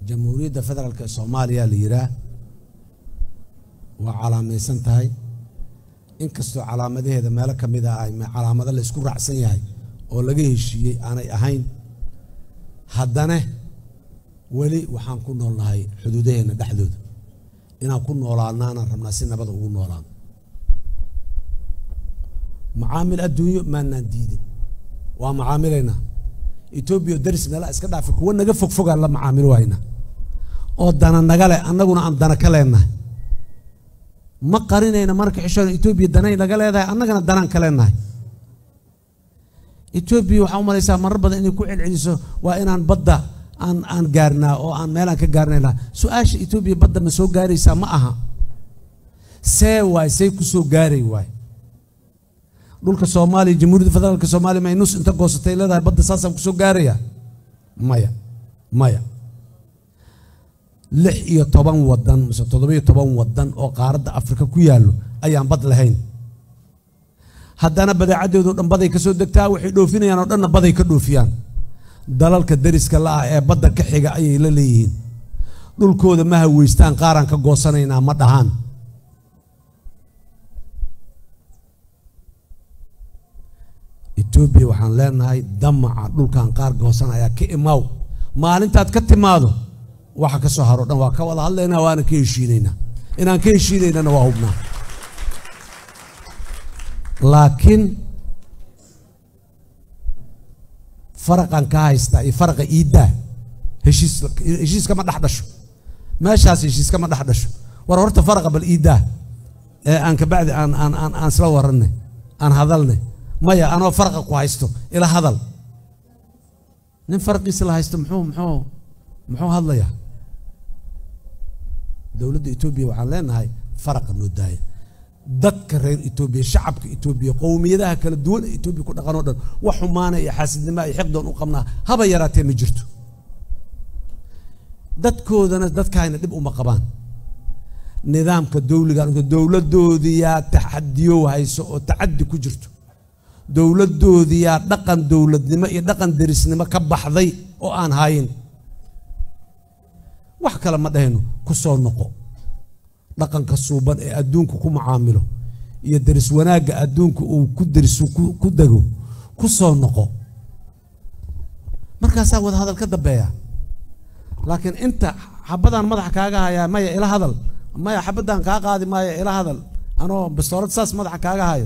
jamhuuriyadda federaalk ee soomaaliya la yihaah waa calaamaysan tahay inkastoo calaamadaheeda meelo ka mid ah ay calaamado la isku raacsan yahay oo laga heshiiyey aanay ahayn haddana weli waxaan ku noolnahay xuduudaheenna dhexdooda inaan ku noolaanaanaan rabnaa si nabada ugu noolaan macaamil adduunyo maanaan diidin waa macaamilaynaa etoobiya daris meelaha iska dhaafi kuwa naga fogfogaan la macaamil wayna oo dana nagale annaguna aan dana ka leenahay ma qarinayna marka xishoon etoobiya danay naga leedahay annagana danaan ka leenahay etoobiya waxaa u malaysaa marar badan inay ku celceliso waa inaan badda aan aan gaarnaa oo aan meelaan ka gaarnaynaa su-aasha etoobiya badda ma soo gaaraysaa ma aha see waay say ku soo gaaray waay dhulka soomaaliya jamhuuriyadda federaalka soomaaliya may nus inta goosatay leedahay badda saasaan kusoo gaaraya maya maya lix iyo toban wadan mise toddoba iyo toban wadan oo qaaradda afrika ku yaallo ayaan bad lahayn haddana badeecaddeedo dhan baday ka soo degtaa waxay dhoofinayaan oo dhanna baday ka dhoofiyaan dalalka dariska la ah ee badda ka xiga ayay la leeyihiin dhulkooda ma haweystaan qaaraan ka goosanaynaa ma dhahaan etoobiya waxaan leenahay damaca dhulkan qaar goosanaya ka imaaw maalintaad ka timaado waxa ka soo haro dhan waa ka wada hadlaynaa waana ka heshiinaynaa inaan ka heshiinaynana waa hubnaa laakiin faraqan ka haystaa iyo faraqa iiddaa heshiis heshiis kama dhex dhasho meeshaas heshiis kama dhex dhasho war horta faraqa bal iiddaa ee aan kabacdi aan aan aan aan isla warannay aan hadalnay maya anoo faraqa ku haysto ila hadal nin faraqiisa la haysto muxuu muxuu muxuu hadlayaa dowladda etoobiya waxaan leenahay faraqa noo daaya dadka reer etoobiya shacabka etoobiya qowmiyadaha kala duwan ee etoobiya ku dhaqan oo dhan wax xumaana iyo xaasidnimoa iyo xiqdoon u qabnaa haba yaraatee ma jirto dadkoodana dadkaayna dhib uma qabaan nidaamka dowliga dowladdoodiyaa taxadiyo hayso oo tacadi ku jirto dowladdoodiyaa dhaqan dowladnimo iyo dhaqan derisnimo ka baxday oo aan hayin wax kale ma dhahayno ku soo noqo dhaqanka suuban ee adduunku ku macaamilo iyo deris wanaagga adduunka uu ku derisu ku dego ku soo noqo markaasaa wada hadal ka dambeeya laakiin inta xabadaan madaxa kaaga hayaa maya ila hadal maya xabadaan kaa qaadi maayo ila hadal anoo bastoorad saas madaxa kaaga hayo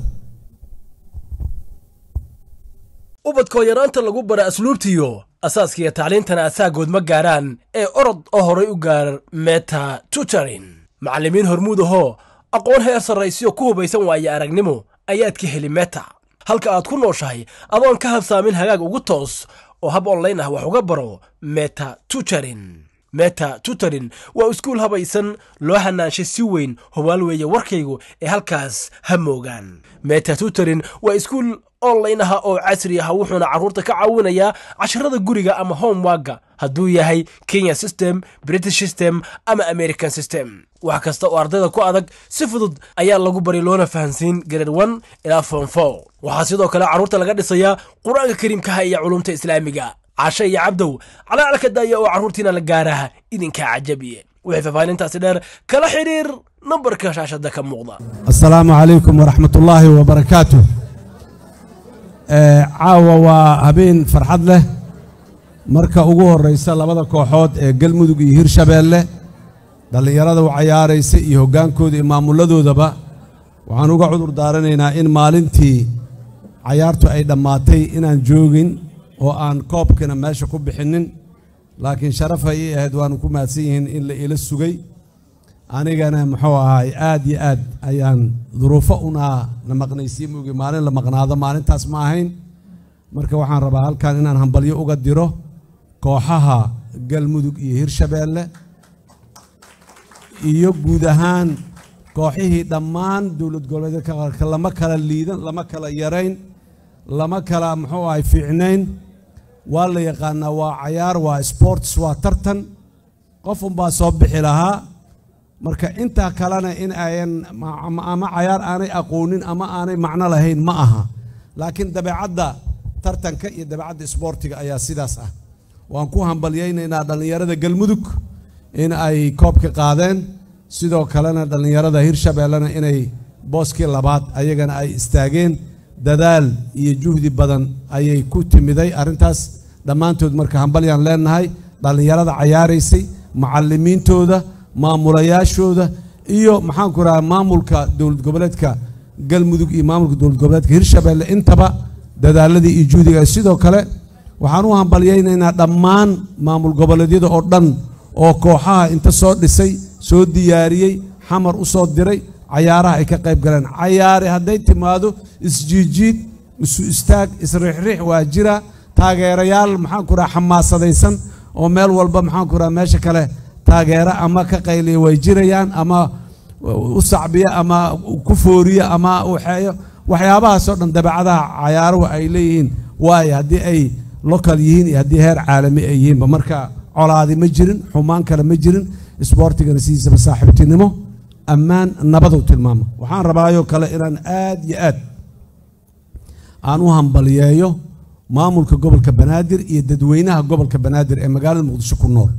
ubadkoo yaraanta lagu bara asluubtiyo asaaskiiyo tacliintana asaagood ma gaaraan ee orod oo horay u gaar meta tutorin macallimiin hormuud ahoo aqoon heer sarraysiyo ku hubaysan waaye aragnimo ayaad ka heli meta halka aad ku nooshahay adoon ka habsaamin hagaag ugu toos oo hab onlayn ah wax uga baro meta tutorin meta tutorin waa iskuul habaysan loo hanaanshay si weyn hubaal weeye warkaygu ee halkaas ha moogaan meta tutorin waa iskuul online aha oo casri ah wuxuuna carruurta ka caawinayaa casharada guriga ama homewagga hadduu yahay kenya system british system ama american system wax kasta oo ardayda ku adag si fudud ayaa lagu bari loona fahansiin grade one ilaa form four waxaa sidoo kale carruurta laga dhisayaa qur-aanka kariimkaha iyo culumta islaamiga cashe iyo cabdow calaalka daaya oo carruurtiina la gaaraha idinkaa cajabiye wixii faahfaahintaasi dheer kala xidhiir nambarka shaashada ka muuqda asalaamu calaykum waraxmat ullaahi wabarakaatu caawa waa habeen farxad leh marka ugu horraysa labada kooxood ee galmudug iyo hirshabeelle dhallinyarada u cayaaraysa iyo hoggaankooda iyo maamuladoodaba waxaan uga cudur daaranaynaa in maalintii cayaartu ay dhammaatay inaan joogin oo aan koobkina meesha ku bixinnin laakiin sharafa ii ahayd waanu ku mahadsan yihiin in la ila sugay anigana muxuu ahaay aad iyo aad ayaan duruufo unaa na maqnaysiin moogi maalin la maqnaado maalintaas ma ahayn marka waxaan rabaa halkan inaan hambalyo uga diro kooxaha galmudug iyo hirshabeelle iyo guud ahaan kooxihii dhammaan dowlad goboleedyadka qaarka lama kala liidan lama kala yarayn lama kala muxuu ahay fiicnayn waa la yaqaanaa waa cayaar waa sports waa tartan qof unbaa soo bixi lahaa marka intaa kalena in ayan ama cayaar aanay aqoonin ama aanay macno lahayn ma aha laakiin dabeecadda tartanka iyo dabeecadda isboortiga ayaa sidaas ah waan ku hambalyaynaynaa dhallinyarada galmudug in ay koobka qaadeen sidoo kalena dhallinyarada hirshabeellena inay booskii labaad ayagana ay istaageen dadaal iyo juhdi badan ayay ku timiday arrintaas dhammaantood marka hambalyaan leenahay dhallinyarada cayaaraysay macallimiintooda maamulayaashooda iyo maxaanku rahaa maamulka dowlad goboleedka galmudug iyo maamulka dowlad goboleedka hirshabeelle intaba dadaaladii iyo juhdiga sidoo kale waxaan u hambalyaynaynaa dhammaan maamul goboleedyada oo dhan oo kooxaha inta soo dhisay soo diyaariyey xamar u soo diray cayaaraha ay ka qayb galeen cayaare hadday timaado isjiijiid isu istaag isriixriix waa jira taageerayaal maxaanku raha xamaasadaysan oo meel walba maxaanku raha meesha kale taageera ama ka qayliya way jirayaan ama u sacbiya ama ku fooriya ama waxeeyo waxyaabahaasoo dhan dabeecadaha cayaaruhu ay leeyihiin waayo haddii ay local yihiin iyo haddii heer caalami ay yihiinba marka colaadi ma jirin xumaan kale ma jirin isboortigana sidiisaba saaxiibtinimo ammaan nabadu tilmaama waxaan rabaayoo kale inaan aad iyo aad aan u hambaliyeeyo maamulka gobolka banaadir iyo dadweynaha gobolka banaadir ee magaalada muqdisho ku nool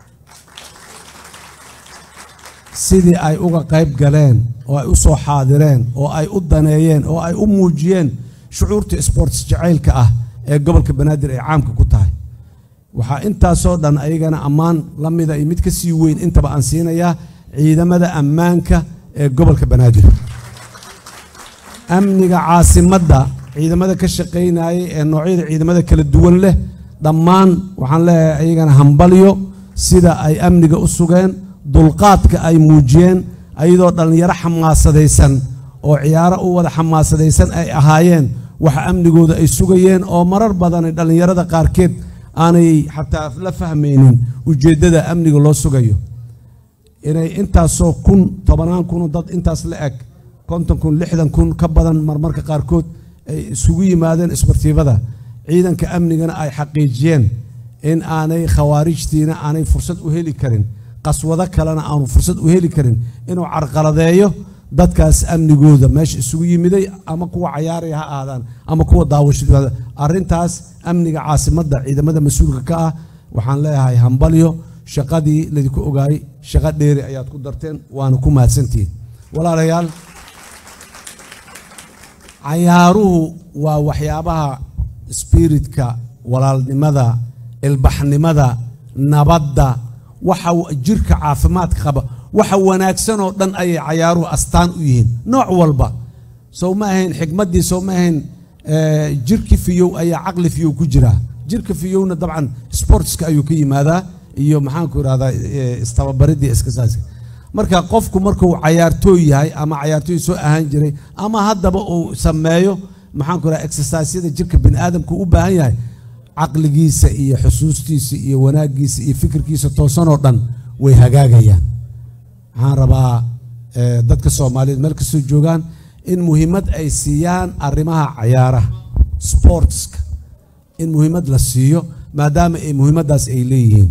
sidii ay uga qayb galeen oo ay u soo xaadireen oo ay u daneeyeen oo ay u muujiyeen shucuurta sports jacaylka ah ee gobolka banaadir ay caamka ku tahay waxaa intaasoo dhan ayagana ammaan la mida iyo mid ka sii weyn intaba aan siinayaa ciidamada ammaanka ee gobolka banaadir amniga caasimadda ciidamada ka shaqaynayay ee noocyada ciidamada kala duwan leh dhammaan waxaan leeyahay ayagana hambalyo sida ay amniga u sugeen dulqaadka ay muujiyeen ayadoo dhallinyaro xamaasadaysan oo ciyaaro u wada xamaasadaysan ay ahaayeen waxa amnigooda ay sugayeen oo marar badan dhallinyarada qaarkeed aanay xataa la fahmaynin ujeeddada amniga loo sugayo inay intaasoo kun tobanaan kunoo dad intaas la eg konton kun lixdan kun ka badan marmarka qaarkood ay isugu yimaadeen isbartiibada ciidanka amnigana ay xaqiijiyeen in aanay khawaarijtiina aanay fursad u heli karin qaswado kalena aanu fursad u heli karin inuu carqaladeeyo dadkaas amnigooda meesha isugu yimiday ama kuwa cayaaraya ha ahaadaan ama kuwa daawashada arrintaas amniga caasimadda ciidamada mas-uulka ka ah waxaan leeyahay hambalyo shaqadii laydinku ogaayey shaqo dheeri ayaad ku darteen waana ku mahadsantihiin walaalayaal cayaaruhu waa waxyaabaha spiritka walaalnimada ilbaxnimada nabadda waxa jirka caafimaadka qaba waxa wanaagsan oo dhan ayay cayaaruhu astaan u yihiin nooc walba sow ma ahayn xikmaddii sow ma ahayn jirki fiyow ayaa caqli fiyow ku jiraa jirka fiyowna dabcan sportska ayuu ka yimaadaa iyo maxaanku irahdaa istababaridii iskasaaska marka qofku markuu cayaartooy yahay ama cayaartooy soo ahaan jiray ama haddaba uu sameeyo maxaanku irahda exerciseyada jirka bini aadamku u baahan yahay caqligiisa iyo xusuustiisa iyo wanaaggiisa iyo fikirkiisa toosanoo dhan way hagaagayaan waxaan rabaa dadka soomaaliyeed meel kastoo joogaan in muhiimad ay siiyaan arrimaha cayaaraha sportska in muhiimad la siiyo maadaama ay muhiimaddaas ay leeyihiin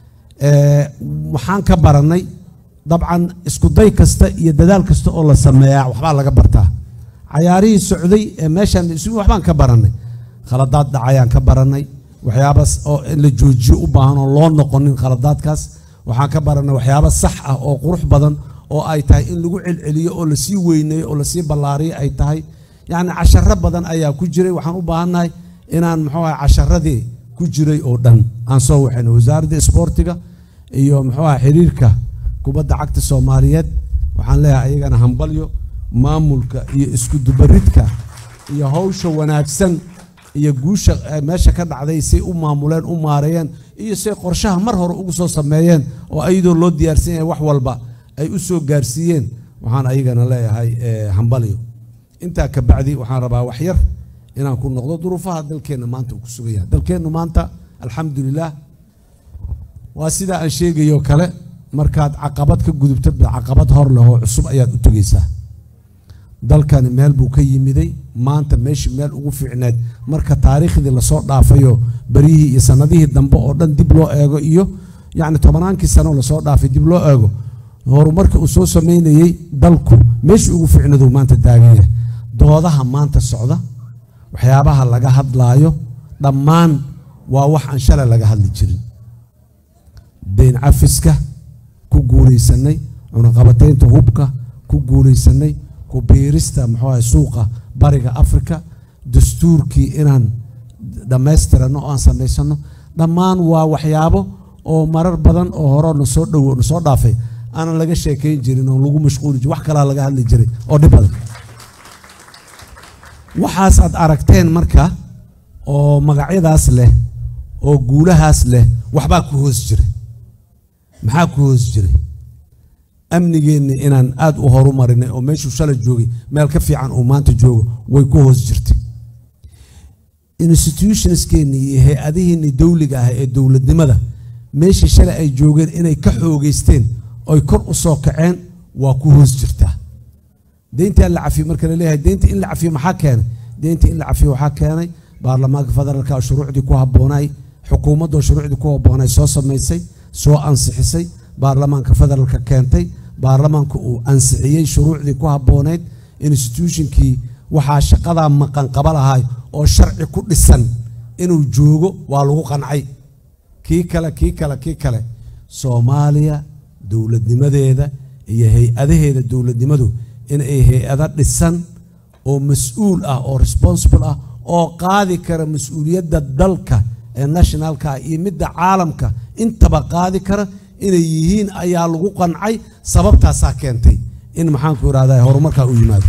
waxaan ka barannay dabcan iskuday kasta iyo dadaal kasta oo la sameeyaa waxbaa laga bartaa cayaarihii socday ee meeshaan isugu waxbaan ka barannay khaladaad dhacayaan ka barannay waxyaabas oo in la joojiyo u baahan oo loo noqonin khaladaadkaas waxaan ka barannay waxyaabo sax ah oo qurux badan oo ay tahay in lagu celceliyo oo lasii weyneeyo oo lasii ballaariyo ay tahay yacni casharo badan ayaa ku jiray waxaan u baahannahay inaan muxuu aha casharadii ku jiray oo dhan aan soo waxayno wasaaradda isboortiga iyo muxuu aha xiriirka kubadda cagta soomaaliyeed waxaan leeyahay ayagana hambalyo maamulka iyo iskudubaridka iyo hawsha wanaagsan iyo guusha meesha ka dhacday say u maamuleen u maareeyeen iyo say qorshaha mar hore ugu soo sameeyeen oo ayadoo loo diyaarsan yahay wax walba ay u soo gaarsiiyeen waxaan ayagana leeyahay hambalyo intaa ka bacdi waxaan rabaa wax yar inaan ku noqdo duruufaha dalkeenna maanta uu ku sugan yahay dalkeennu maanta alxamdulilah waa sidaa aan sheegayo kale markaad caqabad ka gudubto caqabad hor leh oo cusub ayaad u tegaysaa dalkani meel buu ka yimiday maanta meeshii meel ugu fiicneed marka taariikhdii lasoo dhaafayo beryihii iyo sanadihii dambe oo dhan dib loo eego iyo yacni tobanaankii sano lasoo dhaafay dib loo eego horumarka uu soo samaynayey dalku meeshii ugu fiicneeduu maanta taagan yahay doodaha maanta socda waxyaabaha laga hadlaayo dhammaan waa wax aan shalay laga hadli jirin deyn cafiska ku guulaysanay cunaqabataynta hubka ku guulaysanay ku biirista muxuu ahay suuqa bariga africa dastuurkii inaan dhammaystirano oo aan samaysano dhammaan waa waxyaabo oo marar badan oo hore nasoo dhowo nasoo dhaafay aanan laga sheekayn jirin oo lagu mashquuli jirin wax kalaa laga hadli jiray oo dhib badan waxaas aad aragteen marka oo magacyadaas leh oo guulahaas leh waxbaa ku hoos jiray maxaa ku hoos jiray amnigeenni inaan aad u horumarinay oo meeshuu shalay joogay meel ka fiican uu maanta joogo way ku hoos jirtay institutionskeenni iyo hay-adihiinni dowliga ah ee dowladnimada meeshii shalay ay joogeen inay ka xoogeysteen oy kor u soo kaceen waa ku hoos jirtaa deyntaa la cafiyo marka la leeyahay deynta in la cafiyo maxaa keenay deynta in la cafiyo waxaa keenay baarlamaanka federaalka shuruucdii ku habboonay xukuumaddoo shuruucdii ku habboonay soo samaysay soo ansixisay baarlamaanka federaalka keentay baarlamaanka uu ansixiyey shuruucdii ku habbooneyd institutionkii waxaa shaqadaa maqan qaba lahay oo sharci ku dhisan inuu joogo waa lagu qancay kii kale kii kale kii kale soomaaliya dowladnimadeeda iyo hay-adaheeda dowladnimadu inay hay-ado dhisan oo mas-uul ah oo responsible ah oo qaadi kara mas-uuliyadda dalka ee nationalka iyo midda caalamka intaba qaadi kara inay yihiin ayaa lagu qancay sababtaasaa keentay in maxaanku irahda horumarkaa u yimaado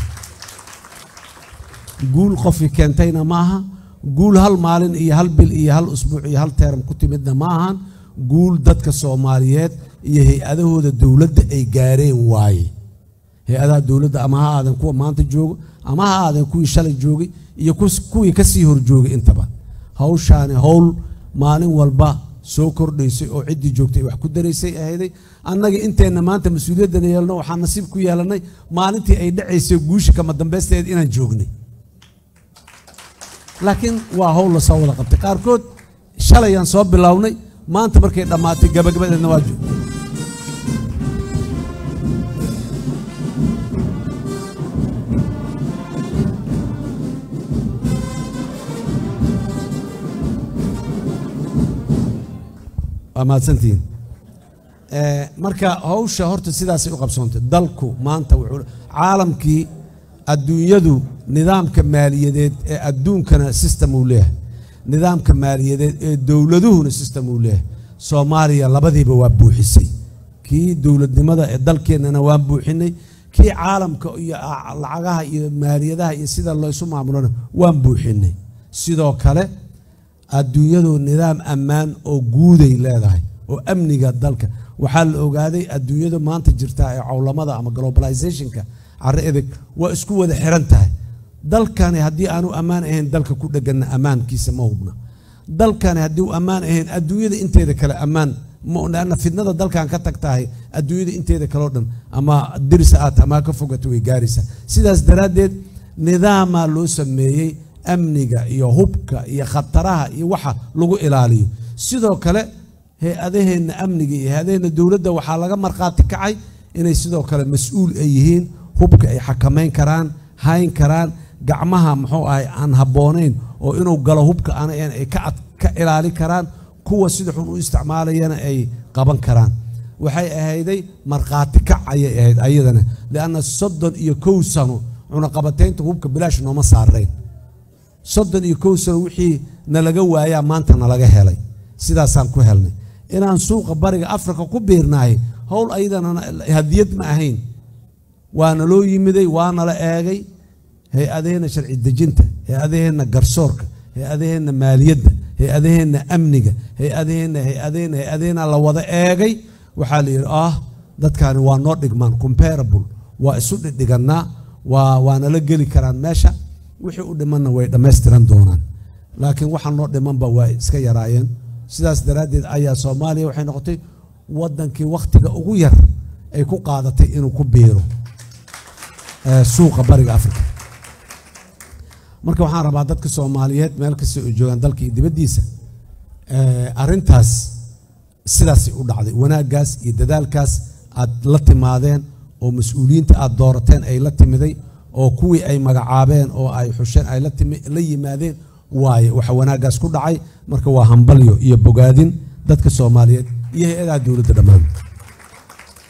guul qofkii keentayna ma aha guul hal maalin iyo hal bil iyo hal usbuuc iyo hal teeram ku timidna ma ahan guul dadka soomaaliyeed iyo hay-adahooda dowladda ay gaareen waaye hay-adaha dowladda ama ha aadan kuwa maanta joogo ama ha aadan kuwii shalay joogay iyo kuwii kasii horjoogay intaba hawshaani howl maalin walba soo kordhaysay oo ciddii joogtay wax ku daraysay ahayday annaga inteenna maanta mas-uuliyaddana yeelno waxaan nasiib ku yeelannay maalintii ay dhacaysay guusha kama dambaysteed inaan joognay laakiin waa howl la soo wada qabtay qaarkood shalayaan soo bilownay maanta markay dhammaatay gabagabadeedna waa joog waa mahadsantihiin marka hawsha horta sidaasay u qabsoontay dalku maanta wuxuu caalamkii adduunyadu nidaamka maaliyadeed ee adduunkana system uu leeyahay nidaamka maaliyadeed ee dowladuhuna system uu leeyahay soomaaliya labadiiba waa buuxisay kii dowladnimada ee dalkeennana waan buuxinay kii caalamka iyo lacagaha iyo maaliyadaha iyo sida laysu maamulona waan buuxinay sidoo kale adduunyadu nidaam ammaan oo guuday leedahay oo amniga dalka waxaa la ogaaday adduunyada maanta jirtaa ee cowlamada ama globalizationka caro edeg waa isku wada xiran tahay dalkani haddii aanu ammaan ahayn dalka ku dheganna ammaankiisa ma hubna dalkani haddii uu ammaan ahayn adduunyada inteeda kale ammaan maana fidnada dalkan ka tag tahay adduunyada inteeda kaleo dhan ama dirisa aat ama ka fogata way gaaraysaa sidaas daraaddeed nidaamaa loo sameeyey amniga iyo hubka iyo khataraha iyo waxa lagu ilaaliyo sidoo kale hay-adaheenna amniga iyo hay-adaheenna dowladda waxaa laga markhaati kacay inay sidoo kale mas-uul ay yihiin hubka ay xakamayn karaan hayn karaan gacmaha muxuu ahay aan habboonayn oo inuu galo hubka aan ay ka ilaali karaan kuwa sida xun u isticmaalayana ay qaban karaan waxay ahayday markhaati kac ayay ahayd ayadana lianna soddon iyo kow sano cunaqabataynta hubka bilaash nooma saarayn soddon iyo kow sano wixii nalaga waayaa maanta nalaga helay sidaasaan ku helnay inaan suuqa bariga afrika ku biirnahay howl ayadana hadiyad ma ahayn waana loo yimiday waana la eegay hay-adaheenna sharci dejinta hay-adaheenna garsoorka hay-adaheenna maaliyadda hay-adaheenna amniga hay-adaheenna hay-adaheenna hay-adaheenna la wada eegay waxaa la yidhi ah dadkaani waa noo dhigmaan comparable waa isu dhidhigannaa waa waana la geli karaan meesha wixii u dhimanna way dhammaystiran doonaan laakiin waxa noo dhimanba waa iska yaraayeen sidaas daraaddeed ayaa soomaaliya waxay noqotay waddankii wakhtiga ugu yar ay ku qaadatay inuu ku biiro suuqa bariga africa marka waxaan rabaa dadka soomaaliyeed meel kasta oo joogaan dalka iyo dibaddiisa arrintaas sidaasay u dhacday wanaaggaas iyo dadaalkaas aad la timaadeen oo mas-uuliyiinta aad doorateen ay la timiday oo kuwii ay magacaabeen oo ay xusheen ay la yimaadeen waaye waxa wanaaggaas ku dhacay marka waa hambalyo iyo bogaadin dadka soomaaliyeed iyo hay-adaha dowladda dhammaan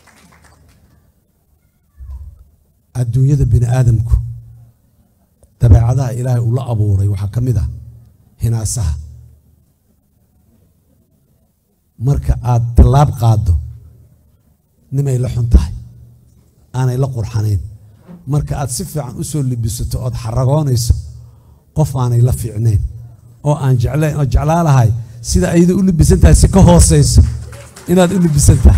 adduunyada bini aadamku dabeecadaha ilaahay uu la abuuray waxaa ka mid ah hinaasaha marka aad tallaab qaaddo nimay la xun tahay aanay la qurxanayn marka aad si fiican u soo libisato ood xaragoonayso qof aanay la fiicnayn oo aan jeclayn oo jeclaalahay sida ayada u libisan tahay si ka hoosayso inaad u libisan tahay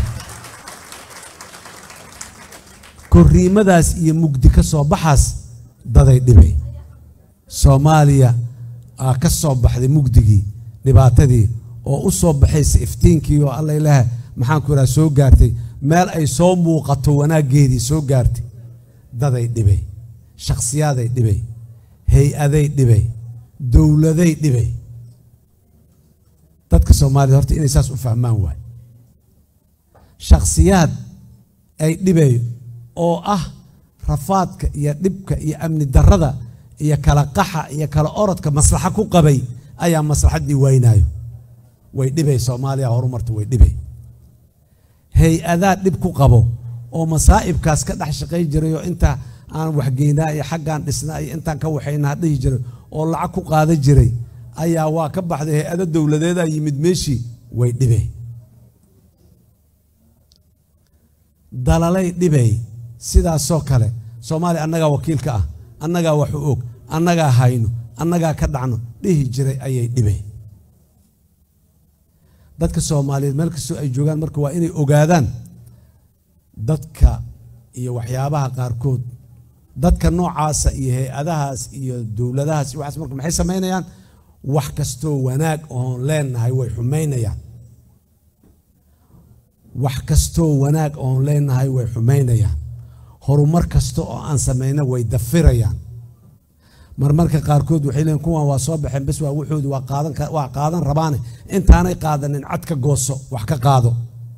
korriimadaas iyo mugdi ka soo baxaas daday dhibay soomaaliya aa ka soo baxday mugdigii dhibaatadii oo u soo baxaysa iftiinkii oo alla ilaaha maxaan ku idhaha soo gaartay meel ay soo muuqato wanaaggeedii soo gaartay daday dhibay shakhsiyaaday dhibay hay-aday dhibay dowladay dhibay dadka soomaaliyed horta inay saas u fahmaan waay shakhsiyaad ay dhibay oo ah rafaadka iyo dhibka iyo amni darrada iyo kala qaxa iyo kala orodka maslaxa ku qabay ayaa maslaxaddii waynaayo way dhibay soomaaliya horumarta way dhibay hay-adaa dhib ku qabo oo masaa'ibkaas ka dhex shaqay jiray oo inta aan waxgeynaa iyo xaggaan dhisnaa iyo intaan ka waxaynaa dhihi jiray oo lacag ku qaada jiray ayaa waa ka baxday hay-ado dowladeedaa yimid meeshii way dhibay dalalay dhibay sidaasoo kale soomaaliya annagaa wakiilka ah annagaa wax u og annagaa hayno annagaa ka dhacno dhihi jiray ayay dhibay dadka soomaaliyeed meel kastoo ay joogaan marka waa inay ogaadaan dadka iyo waxyaabaha qaarkood dadka noocaasa iyo hay-adahaas iyo dowladahaas iyo waxaas marka maxay samaynayaan wax kastoo wanaag oon leenahay way xumaynayaan wax kastoo wanaag oon leenahay way xumaynayaan horumar kasta oo aan samayna way dafirayaan marmarka qaarkood waxay leeyiin kuwan waa soo baxeen bes waa wuxoodu waa qaadan waa qaadan rabaane intaanay qaadanin cad ka gooso wax ka qaado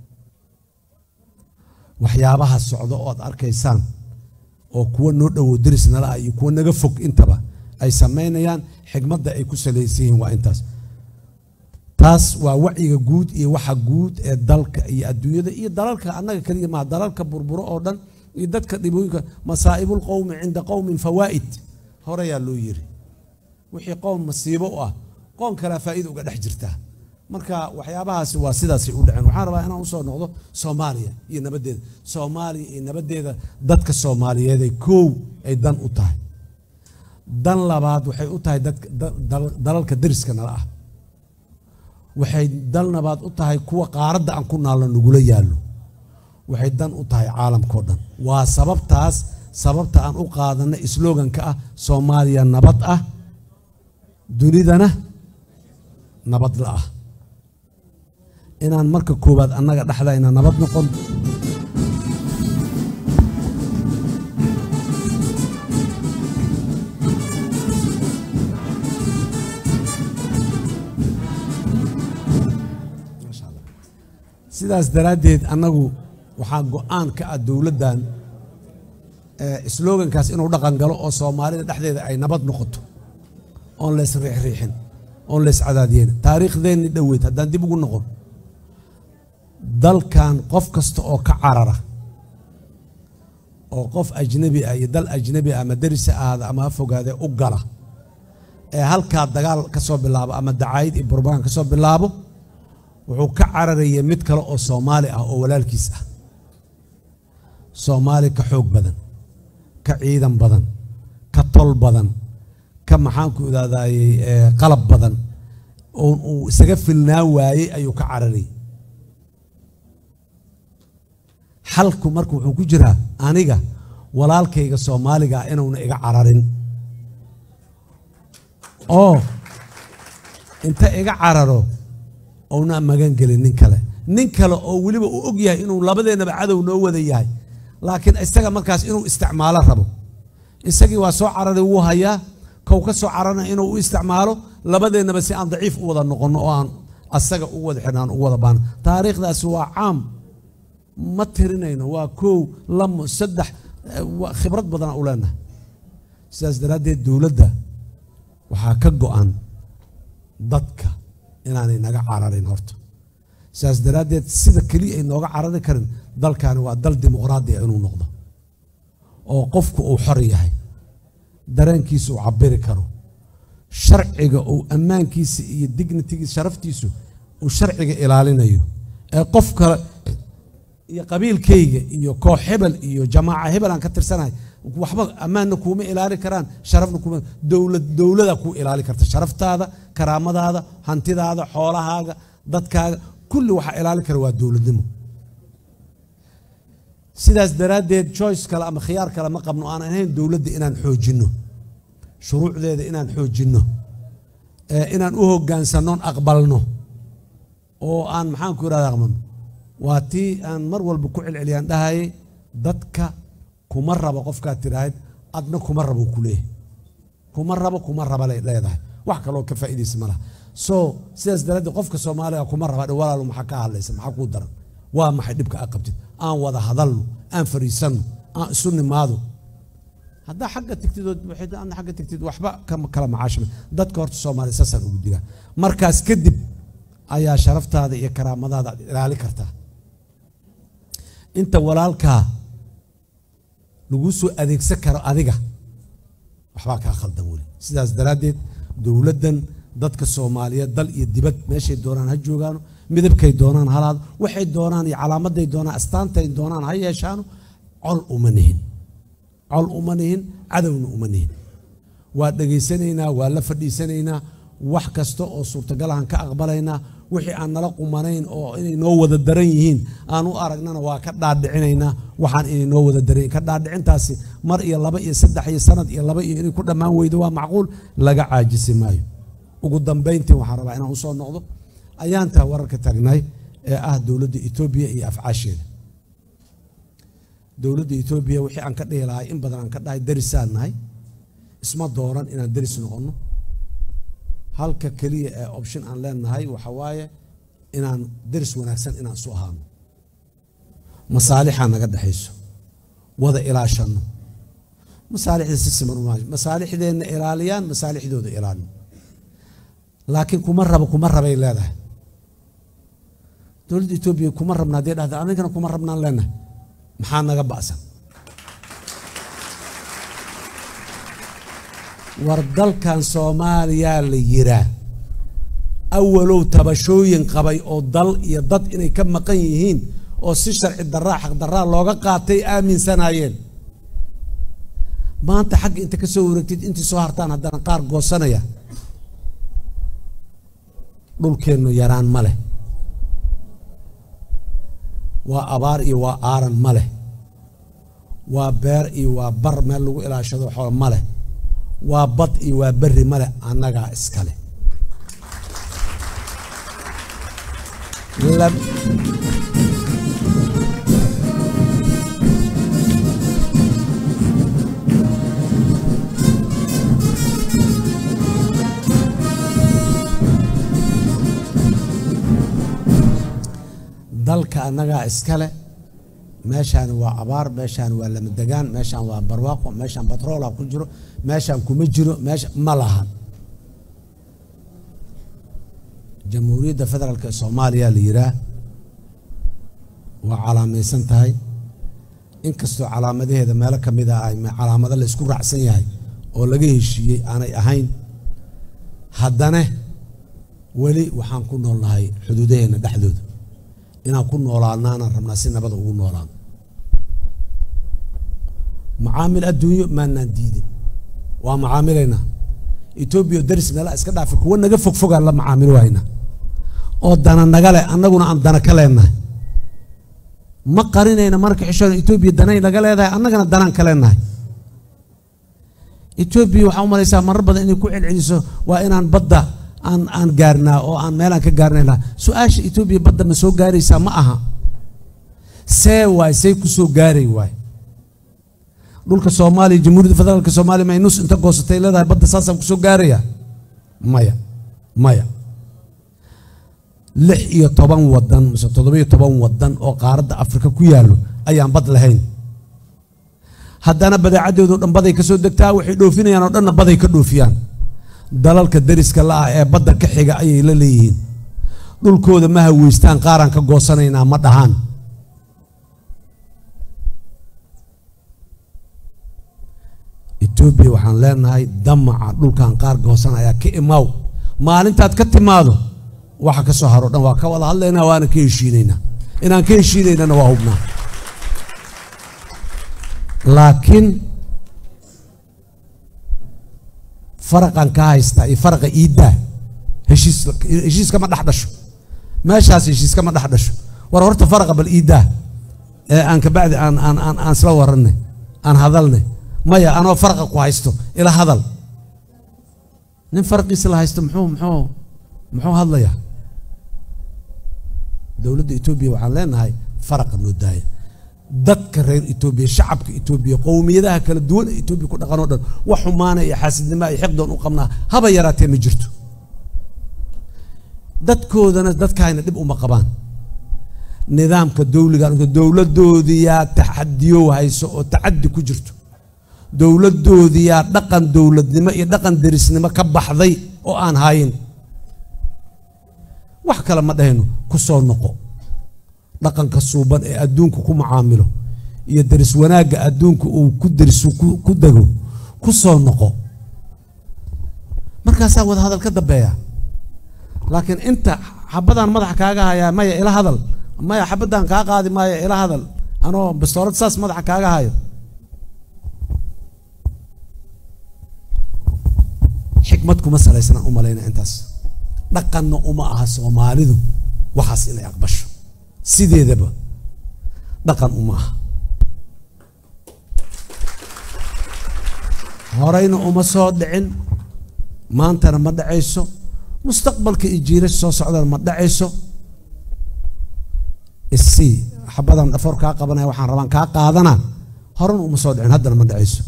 waxyaabaha socdo oo aad arkaysaan oo kuwa noo dhowo deris nala ah iyo kuwa naga fog intaba ay samaynayaan xigmadda ay ku salaysan yihiin waa intaas taas waa wacyiga guud iyo waxa guud ee dalka iyo adduunyada iyo dalalka annaga keliya maa dalalka burburo oo dhan iyo dadka dhibooyinka masaa'ibul qowmi cinda qowmin fawaa'id horeyaa loo yiri wixii qowm masiibo u ah qoon kalea faa'iida uga dhex jirtaa marka waxyaabahaasi waa sidaasay u dhaceen waxaan rabaa inaan usoo noqdo soomaaliya iyo nabaddeeda soomaaliya iyo nabaddeeda dadka soomaaliyeeday koow ay dan u tahay dan labaad waxay u tahay dadka dalalka deriska nala ah waxay dan labaad u tahay kuwa qaaradda aan ku naalno nagula yaallo waxay dan u tahay caalamkao dhan waa sababtaas sababta aan u qaadanay sloganka ah soomaaliya nabad ah dunidana nabad la ah inaan marka koowaad annaga dhexdayna nabad noqon sidaas daraaddeed annagu waxaa go-aan ka ah dowladdan slogankaas inuu dhaqan galo oo soomaalida dhexdeeda ay nabad noqoto oon leys riixriixin oon leys cadaadiyen taariikhdeenni dhoweyd haddaan dib ugu noqon dalkan qof kasta oo ka carara oo qof ajnabi ah iyo dal ajnabi ah ama derisa ahaada ama ha fogaadee u gala ee halkaa dagaal ka soo bilaabo ama dacaayid iyo burbagan ka soo bilaabo wuxuu ka cararaya mid kale oo soomaali ah oo walaalkiis ah soomaali ka xoog badan ka ciidan badan ka tol badan ka maxaanku idhahdayey qalab badan oo uu isaga filnaa waayey ayuu ka cararayay xalku marka wuxuu ku jiraa aniga walaalkayga soomaaliga ah inuuna iga cararin oo inta iga cararo ouna magan gelin nin kale nin kale oo weliba uu og yahay inuu labadeennaba cadow noo wada yahay laakiin isaga markaas inuu isticmaalo rabo isagii waa soo cararay wuu hayaa kow ka soo cararna inuu u isticmaalo labadeennaba si aan daciif u wada noqonno oo aan asaga u wada xidhnaan u wada baano taariikhdaasi waa caam ma tirinayno waa kow lamo saddex khibrad badana u leenahay sidaas daraaddeed dowladda waxaa ka go-an dadka inaanay naga cararin horta sidaas daraaddeed sida keliya ay nooga carari karin dalkani waa dal dimuqraadi ah inuu noqdo oo qofku uu xor yahay dareenkiisa uu cabiri karo sharciga uu ammaankiisa iyo dignitigiisa sharaftiisu uu sharciga ilaalinayo ee qof kale iyo qabiilkayga iyo koox hebel iyo jamaaca hebel aan ka tirsanahay waxba ammaanna kuuma ilaali karaan sharafna kuuma dowlad dowlada kuu ilaali karta sharaftaada karaamadaada hantidaada xoolahaaga dadkaaga kulli waxaa ilaali kara waa dowladnimo sidaas daraaddeed choice kale ama khiyaar kale ma qabno aan ahayn dowladda inaan xoojinno shuruucdeeda inaan xoojinno inaan u hoggaansannoon aqbalno oo aan maxaan ku irahda aqbalno waa tii aan mar walba ku celceliyaan dhahayay dadka kuma rabo qofkaad tidhaahid adna kuma rabo ku leeyahay kuma rabo kuma raba lay leedahay wax kaloo ka faa'iidaysa ma laha so sidaas daraaddeed qofka soomaaliga kuma raba dhe walaalo maxaa ka hadlaysa maxaa kuu daran waa maxay dhibka a qabtid aan wada hadalno aan fariisanno aan isu nimaado haddaa xagga tigtid adna xagga tigtid waxba kala macaashima dadka horta soomaaliya saasaan ugu diraa markaas kadib ayaa sharaftaada iyo karaamadaada aad ilaali kartaa inta walaalkaa lagu soo adeegsan karo adiga waxbaa kaa khaldan weli sidaas daraaddeed dowladdan dadka soomaaliyeed dal iyo dibad meeshay doonaan ha joogaano midabkay doonaan halaado waxay doonaan iyo calaamaday doonaan astaantay doonaan ha yeeshaano col uma nihin col uma nihin cadowna uma nihin waa dhegaysanaynaa waa la fadhiisanaynaa wax kasta oo suurtagalahan ka aqbalaynaa wixii aan nala qumanayn oo inay noo wada daran yihiin aan u aragnana waa ka dhaadhicinaynaa waxaan inay noo wada daran ka dhaadhicintaasi mar iyo laba iyo saddex iyo sanad iyo laba iyo inay ku dhammaan weydo waa macquul laga caajisi maayo ugu dambayntii waxaan rabaa inaan usoo noqdo ayaantaa wararka taagnay ee ah dowladda etoobiya iyo afcaasheeda dowladda etoobiya wixii aan ka dhihi lahay in badan aan ka dhahay darisaan nahay isma dooran inaan daris noqonno halka keliya ee option aan leenahay waxa waaye inaan daris wanaagsan inaan isu ahaano masaalixaa naga dhexayso wada ilaashanno masaalixda si siman uma masaalixdeenna ilaaliyaan masaalixdooda ilaalino laakiin kuma rabo kuma rabay leedahay dowladda etoobiya kuma rabna haddii dhahda anigana kuma rabnaan leenahay maxaa naga ba'san war dalkan soomaaliyaa la yiraa awalow tabashooyin qabay oo dal iyo dad inay ka maqan yihiin oo si sharci daraa xaq daraa looga qaatay aaminsanaayeen maanta xagga inta ka soo wareegtid intii soo hartaan haddana qaar goosanaya dhulkeennu yaraan ma leh waa abaar iyo waa aaran ma leh waa beer iyo waa bar meel lagu ilaashado xool ma leh waa bad iyo waa berri ma leh annagaa iskale dalka annagaa iskale meeshaan waa abaar meeshaan waa lamadegaan meeshaan waa barwaaqo meeshaan batroola ku jiro meeshaan kuma jiro meesha ma lahan jamhuuriyadda federaalk ee soomaaliya la yiraa waa calaamaysan tahay inkastoo calaamadaheeda meelo ka mid ah ay calaamado la isku raacsan yahay oo laga heshiiyey aanay ahayn haddana weli waxaan ku noolnahay xuduudaheenna dhexdooda inaan ku noolaanaanaan rabnaa si nabada ugu noolaano macaamil adduunyo maanaan diidin waa macaamilaynaa etoobiya daris meelaha iska dhaafi kuwa naga fogfogaan la macaamil waynaa oo dana naga leh annaguna aan dana ka leenahay ma qarinayna marka xishoon etoobiya danay naga leedahay annagana danaan ka leenahay etoobiya waxaa u malaysaa marar badan inay ku celceliso waa inaan badda aan aan gaarnaa oo aan meelaan ka gaarnayna su-aasha etoobiya badda ma soo gaaraysaa ma aha see waay say ku soo gaaray waay dhulka soomaaliya jamhuuriyadda federaalka soomaaliya may nus inta goosatay leedahay badda saasaan ku soo gaaraya maya maya lix iyo toban wadan mise toddobiyo toban wadan oo qaaradda afrika ku yaallo ayaan bad lahayn haddana badeecadoodo dhan baday ka soo degtaa waxay dhoofinayaan oo dhanna baday ka dhoofiyaan dalalka dariska la ah ee badda ka xiga ayay la leeyihiin dhulkooda ma haweystaan qaaraan ka goosanaynaa ma dhahaan etoobiya waxaan leenahay damaca dhulkan qaar goosan ayaa ka imaaw maalintaad ka timaado waxa ka soo haro dhan waa ka wada hadlaynaa waana ka heshiinaynaa inaan ka heshiinaynana waa hubnaa laakiin faraqan ka haystaa iyo faraqa iiddaa heshiis heshiiskama dhex dhasho meeshaas heshiiskama dhex dhasho war horta faraqa bal iiddaa ee aan kabacdi aan aan aan aan isla warannay aan hadalnay maya anoo faraqa ku haysto ila hadal nin faraqiisa la haysto muxuu muxuu muxuu hadlayaa dowladda etoobiya waxaan leenahay faraqa noo daaya dadka reer etoobiya shacabka etoobiya qowmiyadaha kala duwan ee etoobiya ku dhaqan oo dhan wax xumaana iyo xaasidnimoa iyo xiqdoon u qabnaa haba yaraatee ma jirto dadkoodana dadkaayna dhib uma qabaan nidaamka dowliga dowladdoodiyaa taxadiyow hayso oo tacadi ku jirto dowladdoodiyaa dhaqan dowladnimo iyo dhaqan derisnimo ka baxday oo aan hayin wax kale ma dhahayno ku soo noqo dhaqanka suuban ee adduunku ku macaamilo iyo deris wanaagga adduunka uu ku derisu ku dego ku soo noqo markaasaa wada hadal ka dambeeya laakiin inta xabadaan madaxa kaaga hayaa maya ila hadal maya xabadaan kaa qaadi maayo ila hadal anoo bastoorad saas madaxa kaaga hayo xikmad kuma salaysnaan u malayna intaas dhaqanna uma aha soomaalidu waxaas inay aqbasho sideedaba dhaqan uma aha horeyna uma soo dhicin maantana ma dhacayso mustaqbalka iyo jiirasha soo socdana ma dhacayso isii xabadan dhafoor kaa qabanaya waxaan rabaan kaa qaadana horena uma soo dhicin haddana ma dhacayso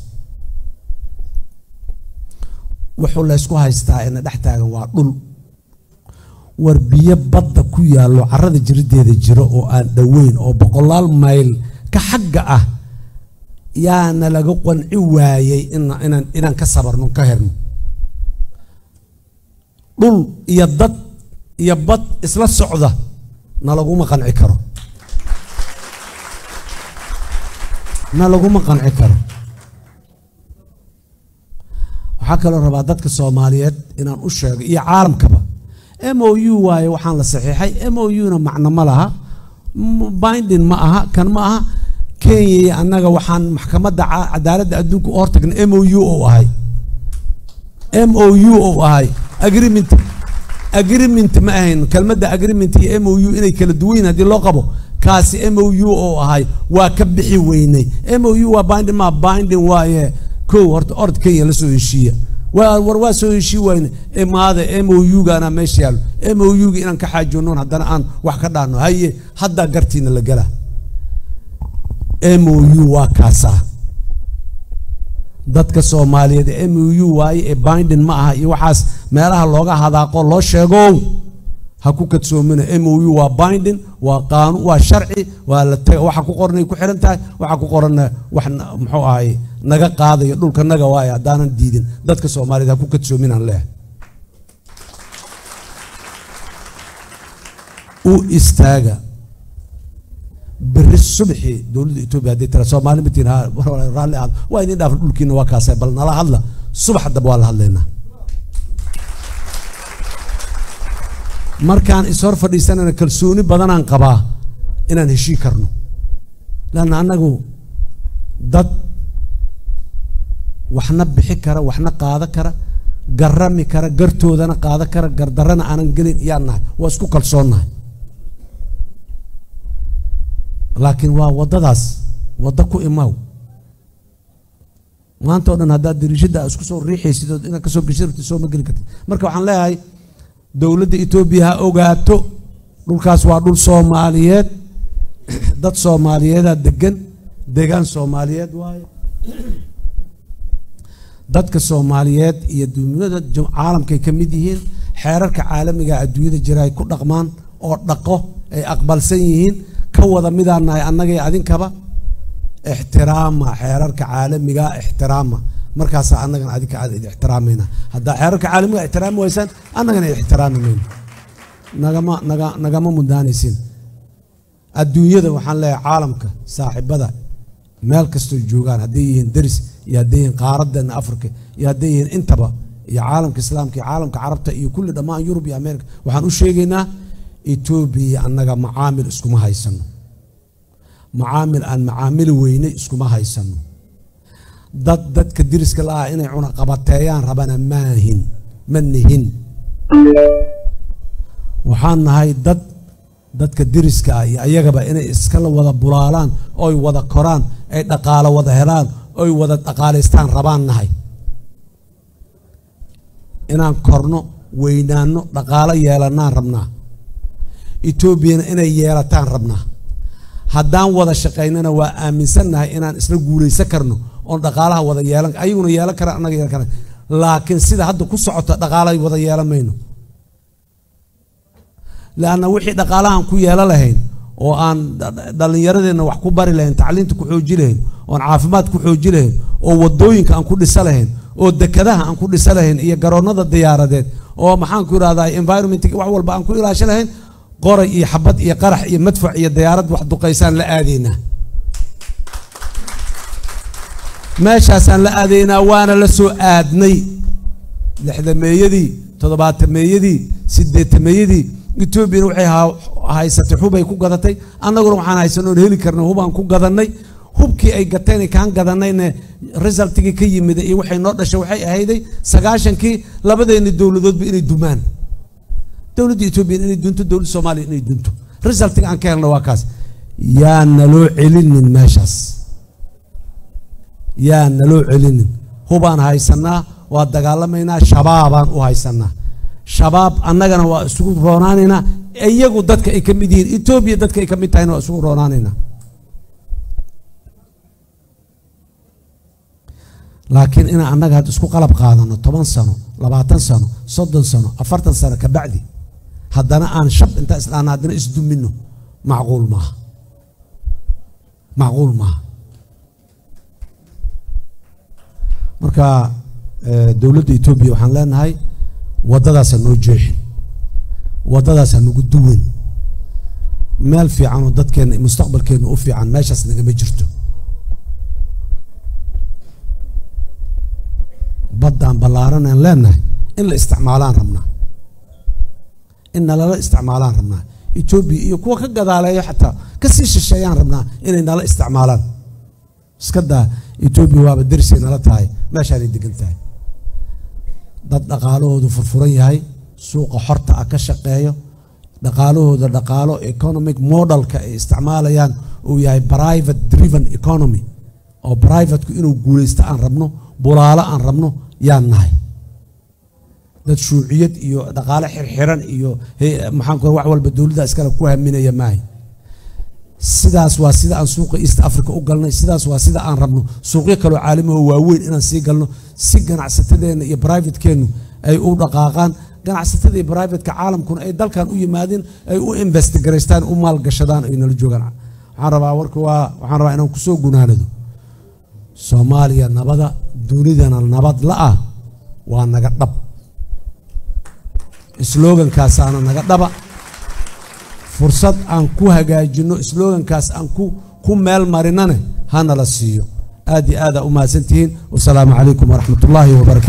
wuxuu laysku haystaa ina dhex taagan waa dhul war biyo badda ku yaallo carrada jirideeda jiro oo aan dhoweyn oo boqolaal mayl ka xagga ah yaana laga qanci waayey inaan inaan ka sabarno ka herno dhul iyo dad iyo bad isla socda na laguma qanci karo na laguma qanci karo waxaa kaloo rabaa dadka soomaaliyeed inaan u sheego iyo caalamkaba m o u waaye waxaan la saxiixay m o u na macno ma laha bindin ma aha kan ma aha kenya iyo annaga waxaan maxkamadda cadaaladda adduunka u hortagna m o u oo ahay m o u oo ahay agreement agreement ma ahayn kelmadda agreement iyo m o u inay kala duwan haddii loo qabo kaasi m o u oo ahay waa ka bixi weynay m o u waa bindin ma bindin waaye kow horta ord kenya la soo heshiiya war waa soo heshii wayne imaada m o u gaana meesha yaallo m o u ga inaan ka xaajoonoon haddana aan wax ka dhaano haye haddaa gartiina la gala m o u waa kaasaa dadka soomaaliyeed ee m o u waaye ee bindin ma aha iyo waxaas meelaha looga hadaaqo loo sheegow ha ku kadsoomina m o u waa bindin waa qaanun waa sharci waa la taga waxa ku qoranay ku xihan tahay waxa ku qoranna wax muxuu ahay naga qaadayo dhulka naga waayo haddaanan diidin dadka soomaaliyeed ha ku kadsoominaan leehay u istaaga beri subxii dowladda etoobiya hadday tira soomaali matiin raalli aad waa idin dhaafan dhulkiina waa kaasay bal nala hadla subax dab waa la hadlaynaa markaan ishor fadhiisanana kalsooni badanaan qabaa inaan heshii karno leanna annagu dad waxna bixi kara waxna qaada kara garami kara gartoodana qaada kara gardarana aanan gelin iyaan nahay waa isku kalsoonnahay laakiin waa waddadaas waddo ku imaaw maanta o dhan haddaad dariishadda isku soo riixaysid oo inaad kasoo geshi rabtid soo ma geli kartid marka waxaan leeyahay dowladda etoobiya ha ogaato dhulkaas waa dhul soomaaliyeed dad soomaaliyeedaa degan degaan soomaaliyeed waaye dadka soomaaliyeed iyo duniyada caalamkay ka mid yihiin xeerarka caalamiga adduunyada jira ay ku dhaqmaan oo dhaqo ay aqbalsan yihiin ka wada midaan nahay annaga iyo adinkaba ixtiraama xeerarka caalamiga ixtiraama markaasaa annagana adinka aad ixtiraamayna haddaa xeerarka caalamiga ixtiraami waysaan annagana ixtiraami mayno nagama naga nagama mudaanaysin adduunyada waxaan leeyahay caalamka saaxiibada meel kastoo joogaan hadday yihiin deris iyo hadday yihiin qaaraddeena africa iyo hadday yihiin intaba iyo caalamka islaamka iyo caalamka carabta iyo kulli dhammaan yurub iyo america waxaan u sheegaynaa etoobiya annaga macaamil iskuma haysano macaamil aan macaamili weynay iskuma haysano dad dadka diriska la ah inay cunaqabateeyaan rabana maahin ma nihin waxaan nahay dad dadka diriska ah iyo ayagaba inay iskala wada bulaalaan oy wada koraan ay dhaqaalo wada helaan oy wada dhaqaalaystaan rabaan nahay inaan korno weynaanno dhaqaalo yeelanaan rabnaa etoobiyana inay yeelataan rabnaa haddaan wada shaqaynana waa aaminsannahay inaan isla guulaysan karno oon dhaqaalaha wada yeelan ayaguna yeelan karaan annaga yeelan karaan laakiin sida hadda ku socota dhaqaalahay wada yeelan mayno leanna wixii dhaqaalahan ku yeelan lahayn oo aan dhallinyaradeenna wax ku bari lahayn tacliinta ku xooji lahayn oon caafimaad ku xooji lahayn oo wadooyinka aan ku dhisa lahayn oo dekadaha aan ku dhisa lahayn iyo garoonnada diyaaradeed oo maxaan ku idhahdaa environmentka wax walba aan ku ilaasho lahayn qoray iyo xabad iyo qarax iyo madfac iyo diyaarad wax duqaysaan la aadaynaa meeshaasaan la aadaynaa waana la soo aadnay lixdameeyadii toddobaatameeyadii sideetameeyadii etoobiyana waxay haysatay hubay ku gadatay annaguna waxaan haysan oon heli karnay hubaan ku gadannay hubkii ay gateen kaan gadanayne resultigii ka yimid iyo waxay noo dhashay waxay ahayday sagaashankii labadeenni dowladoodba inay dumaan dowladda etoobiya inay dunto dowladda soomaaliya inay dunto resultiga aan ka helna waa kaas yaa naloo celinin meeshaas yaa naloo celinin hubaan haysanaa waa dagaalamaynaa shabaabaan u haysanaa shabaab annagana waa isugu roonaanaynaa iyagu dadka ay ka mid yihiin etoobiya dadka ay ka mid tahayna waa isugu roonaanaynaa laakiin inaan annaga had isku qalab qaadano toban sano labaatan sano soddon sano afartan sano ka bacdi haddana aan shab intaa isdhaana haddana isdumino macquul maaha macquul maaha marka dowladda etoobiya waxaan leenahay waddadaasa noo jeexin waddadaasa nagu duwan meel fiican oo dadkeenna mustaqbalkeenna u fiican meeshaas nagama jirto baddaan ballaaranaan leenahay in la isticmaalaan rabnaa in nalala isticmaalaan rabnaa etoobiya iyo kuwa ka gadaaleeya xataa kasii shisheeyaan rabnaa inay nala isticmaalaan iska daa etoobiya waaba derisay nala tahay meeshaanay degan tahay dad dhaqaalahoodu furfuran yahay suuqa xorta ah ka shaqeeyo dhaqaalahooda dhaqaalo economic modelka ay isticmaalayaan uu yahay private driven economy oo privateku inuu guulaysto aan rabno bulaalo aan rabno yaan nahay dad shuuciyad iyo dhaqaale xirxiran iyo maxaan ku wax walba dowladda iskale ku haminaya maahay sidaas waa sida aan suuqa east africa u galnay sidaas waa sida aan rabno suuqyo kaloo caalamiho waaweyn inaan sii galno si ganacsatadeenna iyo brivatekeennu ay u dhaqaaqaan ganacsatada iyo brivateka caalamkuna ay dalkan u yimaadeen ay u investigaraystaan u maalgashadaan ay nala joogaan waxaan rabaa warka waa waxaan rabaa inaan kusoo gunaanado soomaaliya nabada dunidana nabad la-ah waa naga dhab slogankaasaana naga dhaba fursad aan ku hagaajinno slogankaas aan ku ku meel marinane hana la siiyo aad iyo aada u mahadsantihiin wasalaamu calaykum waraxmat ullaahi wabarakatu